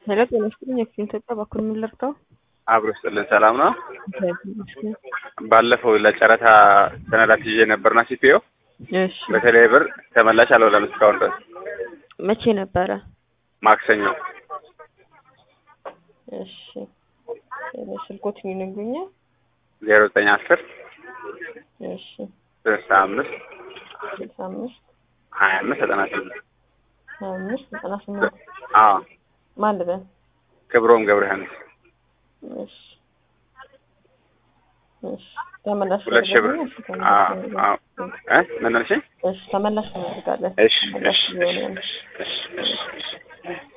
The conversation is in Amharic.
ሄሎ ጤና ይስጥልኝ። የክፍል ኢትዮጵያ በኩል ምን ልርዳው? አብሮ ስጥልን ሰላም ነው። እግዚአብሔር ይመስገን። ባለፈው ለጨረታ ሰነዳት ይዤ ነበርና ሲፒኦ እሺ በተለይ ብር ተመላሽ አልሆነም እስካሁን ድረስ መቼ ነበረ? ማክሰኞ እሺ ስልኮት ይነግሩኛል። ዜሮ ዘጠኝ አስር እሺ ስልሳ አምስት ስልሳ አምስት ሀያ አምስት ዘጠና ስምንት ሀያ አምስት ዘጠና ስምንት አዎ ማን ልበል? ክብሮም ገብረሃንስ እሺ እሺ ተመላሽ ሁለት ሺህ ብር ያደርጋል? እሺ፣ አዎ ተመላሽ አዎ ያደርጋል። እ ምን አልሽኝ? እሺ ተመላሽ እናደርጋለን። እሺ ተመላሽ እሺ ይሆናል። እሺ እሺ እሺ እሺ